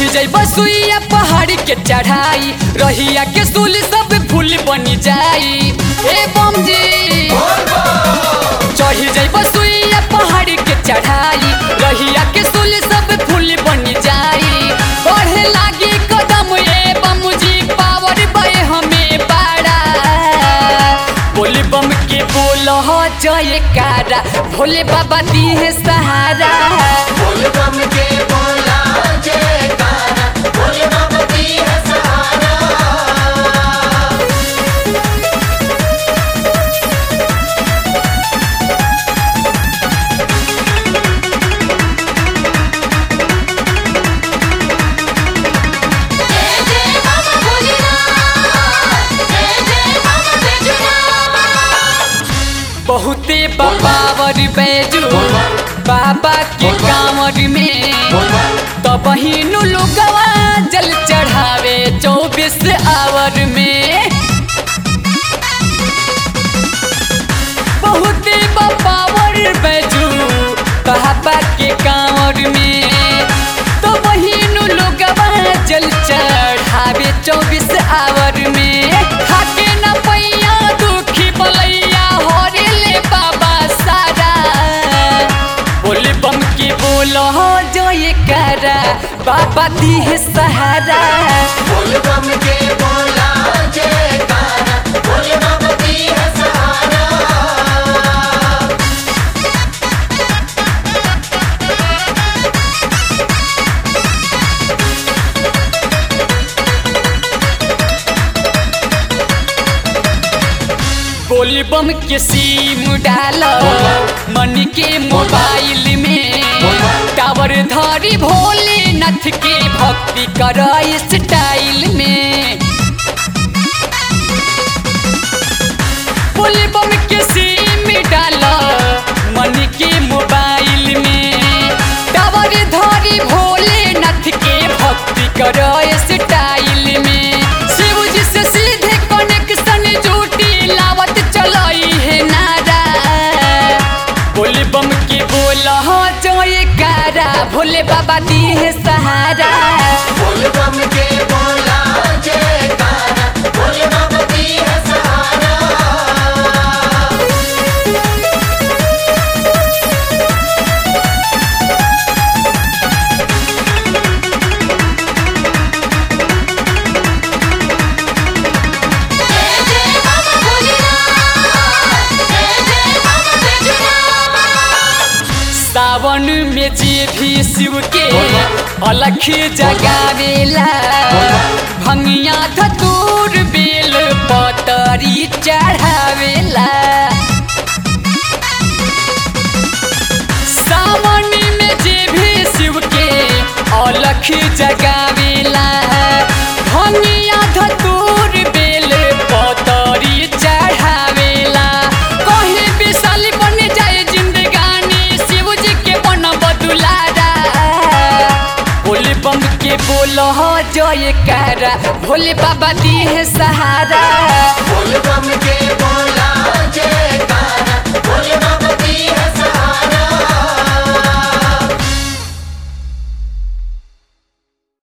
जैब सुइया पहाड़ी के चढ़ाई रहिया के सुल सब फूल बनी जाई ए बम जी चढ़ी जैब सुइया पहाड़ी के चढ़ाई रहिया के सुल सब फूल बनी जाई बढ़े लागी कदम ए बम जी पावर बे हमें बड़ा बोले बम के बोल हो जय कारा भोले बाबा दी है सहारा बोल बम के बोला जयकारा बोले बाबा दी है सहारा जय जय बाबा भोलेनाथ जय जय बाबा बैजूनाथ बहुते बाबावर बैजू बाबा के कांवर में तो बहिनु लोगवा जल चढ़ावे चौबीस आवर में बहुते बाबावर बैजू बाबा के कांवर में तो बहिनु लोगवा जल चढ़ावे चौबीस आवर में खाके न पैया दुखी बलैया हरे ले बाबा सारा बोले बम के बोलो हो जो ये करा बाबा दी है सहारा बोल बम के बोला जयकारा बोले बाबा दी है सहारा बोले बम के सीम डालो मन के मोबाइल में टावर धरी भोलेनाथ के भक्ति कर स्टाइल में बोले बम के सिम डालो मन के मोबाइल में टावर धरी भोलेनाथ के भक्ति कर स्टाइल में शिव जी से सीधे कनेक्शन जूटी लावत चलाई है नारा बोले बम के बोला हो जोए कारा भोले बाबा दी है सहारा बोल बम के बोला जयकारा बोले बाबा दी है सहारा जय जय बाबा भोलेनाथ जय जय बाबा बैजूनाथ सावन में जे भी शिव के अलख जगावेला भंगिया धतूर बेल पतरी चढ़ावेला सावन में जे भी शिव के अलख जगावेला भंगिया धतूर बेल पतरी चढ़ावेला कहीं विशाल बन जाए जिंदगानी शिव जी के बन बदुलारा बोले बम के बोलो हो जय कारा भोले बाबा दी है सहारा बोल बम के बोला